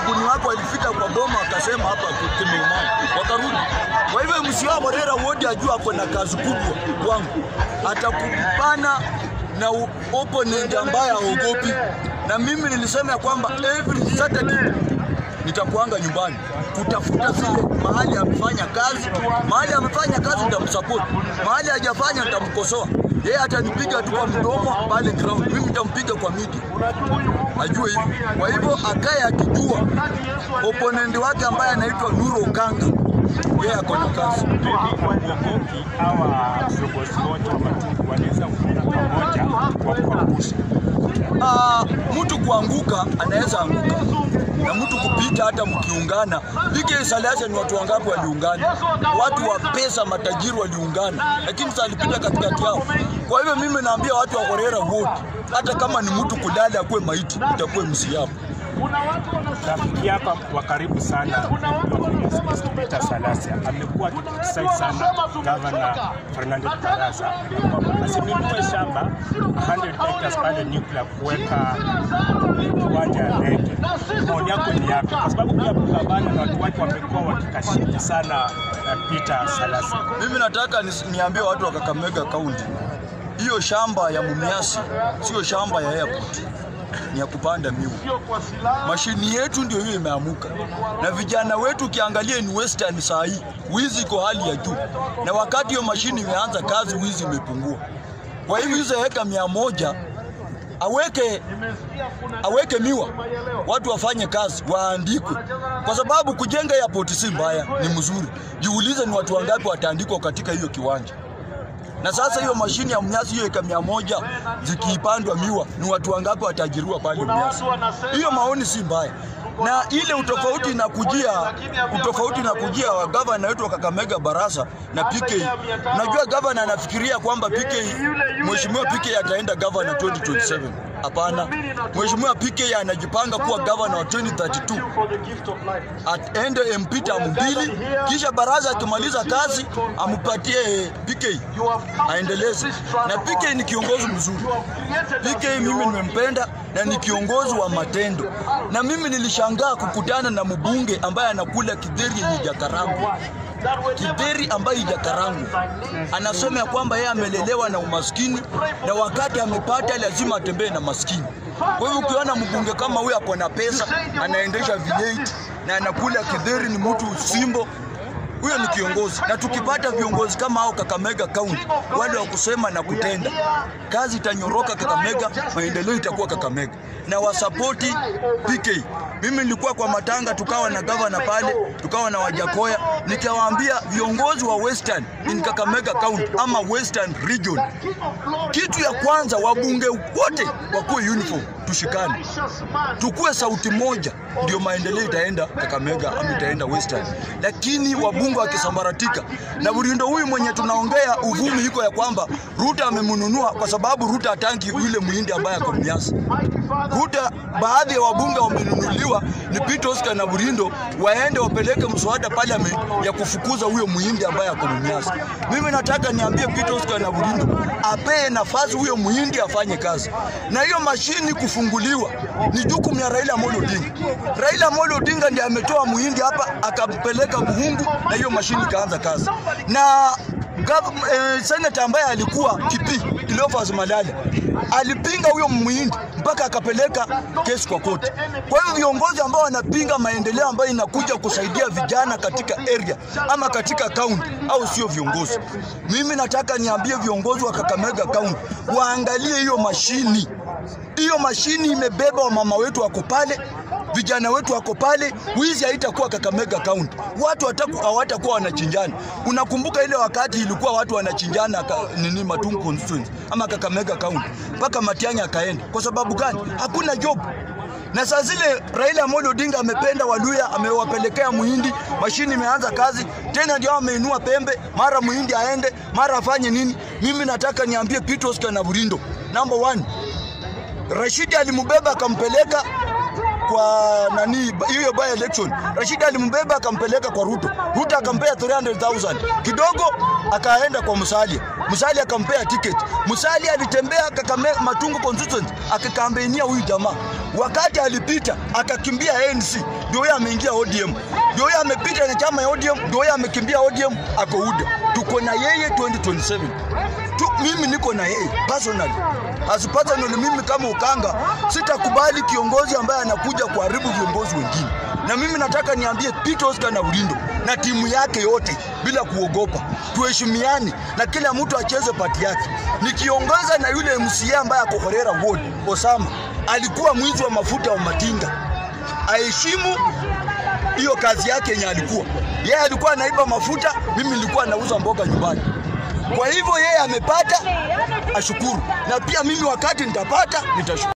waguni wake walifika kwa boma wakasema hapa kimeumana, wakarudi. Kwa hivyo msiwa Morera wodi ajua ako na kazi kubwa kwangu, atakupana na u- opponent ambaye haogopi, na mimi nilisema ya kwamba every Saturday nitakuanga nyumbani kutafuta zile mahali amefanya kazi, mahali amefanya kazi nitamsupport, mahali hajafanya nitamkosoa. Yeye atanipiga tu kwa mdomo pale ground, mimi nitampiga kwa media, ajue hivyo. Kwa hivyo akae akijua opponent wake ambaye anaitwa Nuru Okanga, yeye ako na kazi. Wagogoki hawa viongozi wote wa Matungu wanaweza kukaa pamoja kwa kuangusha. Ah, mtu kuanguka anaweza anguka na mtu kupita hata mkiungana. PK Salasa ni watu wangapi waliungana? Watu wa pesa matajiri waliungana, lakini sasa alipita katikati yao. Kwa hivyo mimi naambia watu wa Horera wote, hata kama ni mtu kulala akuwe maiti, itakuwe msiapo. Rafiki hapa wa karibu sana Peter Salasia amekuwa akikritisai sana gavana Fernando Baraza kwamba asinunue shamba 100 hectares pale nuclear kuweka uwanja ya ndege. Maoni yako ni yapi? Kwa sababu pia gavana na watu wake wamekuwa wakikashifu sana uh, Peter Salasia. Mimi nataka nis- niambie watu wa Kakamega County, hiyo shamba ya Mumias sio shamba ya airport, ni ya kupanda miwa. Mashini yetu ndio hiyo imeamuka, na vijana wetu ukiangalia ni western saa hii, wizi iko hali ya juu, na wakati hiyo mashini imeanza kazi, wizi imepungua. Kwa hivyo hizo heka mia moja aweke aweke miwa, watu wafanye kazi, waandikwe, kwa sababu kujenga airport si mbaya, ni mzuri. Jiulize ni watu wangapi wataandikwa katika hiyo kiwanja. Na sasa hiyo mashini ya mnyasi hiyo eka mia moja zikiipandwa miwa, ni watu wangapi watajiriwa pale mnyasi? Hiyo maoni si mbaya, na ile utofauti inakujia utofauti inakujia wa gavana wetu wa Kakamega Barasa na PK. Unajua gavana anafikiria kwamba PK, mheshimiwa PK ataenda gavana 2027. Hapana, mheshimiwa PK anajipanga kuwa gavana wa 2032 aende MP tamu mbili, kisha baraza akimaliza kazi ampatie PK aendeleze. Na PK ni kiongozi mzuri. PK mimi nimempenda na ni kiongozi wa matendo, na mimi nilishangaa kukutana na mbunge ambaye anakula kidheri yenye jakarangu kidheri ambayo ijakarangu anasema ya kwamba yeye amelelewa na umaskini na wakati amepata lazima atembee na maskini. Kwa hivyo ukiona mbunge kama huyu ako na pesa, anaendesha V8 na anakula kidheri, ni mtu simbo huyo ni kiongozi, na tukipata viongozi kama hao Kakamega County, wale wa kusema na kutenda, kazi itanyoroka Kakamega, maendeleo itakuwa Kakamega, na wasapoti PK. Mimi nilikuwa kwa matanga, tukawa na gavana pale, tukawa na Wajakoya, nikawaambia viongozi wa Western in Kakamega County ama Western Region, kitu ya kwanza, wabunge wote wakuwe uniform, tushikane, tukue sauti moja, ndio maendeleo itaenda Kakamega ama itaenda Western. Lakini wabunge wakisambaratika, na Burindo huyu mwenye tunaongea uvumi iko ya kwamba Ruta amemnunua kwa sababu Ruta hatangi yule muhindi ambaye ako Mnyasi. Ruta, baadhi ya wabunge wamenunuliwa ni Peter Oscar na Burindo, waende wapeleke mswada parliament ya kufukuza huyo muhindi ambaye ako Mnyasi. Mimi nataka niambie Peter Oscar na Burindo apee nafasi huyo muhindi afanye kazi, na hiyo mashini kufunguliwa ni jukumu ya Raila Amolo Odinga. Raila Amolo Odinga ndiye ametoa muhindi hapa akampeleka Buhungu na hiyo mashini ikaanza kazi na Gav- eh, senata ambaye alikuwa Kipi Cleophas Malala alipinga huyo muhindi mpaka akapeleka kesi kwa koti. Kwa hivyo viongozi ambao wanapinga maendeleo ambayo inakuja kusaidia vijana katika area ama katika kaunti au sio viongozi. Mimi nataka niambie viongozi wa Kakamega kaunti waangalie hiyo mashini. Hiyo mashini imebeba wamama wetu wako pale, vijana wetu wako pale. Wizi haitakuwa Kakamega County, watu hataku- hawatakuwa wanachinjana. Unakumbuka ile wakati ilikuwa watu wanachinjana ka, nini Matungu constituency ama Kakamega County mpaka Matiang'i akaenda. Kwa sababu gani? Hakuna job na saa zile Raila Amolo Odinga amependa Waluya, amewapelekea muhindi, mashini imeanza kazi tena, ndio ameinua pembe, mara muhindi aende, mara afanye nini. Mimi nataka niambie Peter Oscar na Burindo, number one, Rashidi alimbeba akampeleka kwa nani hiyo by election. Rashid alimbeba akampeleka kwa Ruto. Ruto akampea 300,000 kidogo, akaenda kwa Musalia. Musalia akampea ticket. Musalia alitembea Kakamega Matungu constituency akakambenia huyu jamaa. Wakati alipita akakimbia ANC, ndio yeye ameingia ODM. Ndio yeye amepita na chama ya ODM, ndio yeye amekimbia ODM ako UDA. Tuko na yeye 2027 tu, mimi niko na yeye personally. As personally, mimi kama Ukanga sitakubali kiongozi ambaye anakuja kuharibu viongozi wengine, na mimi nataka niambie Peter Oscar na Ulindo na timu yake yote bila kuogopa, tuheshimiane na kila mtu acheze pati yake. Nikiongoza na yule MCA ambaye ako Horera Ward, Osama alikuwa mwizi wa mafuta wa Matinga, aheshimu hiyo kazi yake yenye alikuwa yeye alikuwa anaiba mafuta, mimi nilikuwa nauza mboga nyumbani. Kwa hivyo yeye amepata, ashukuru, na pia mimi wakati nitapata nitashukuru.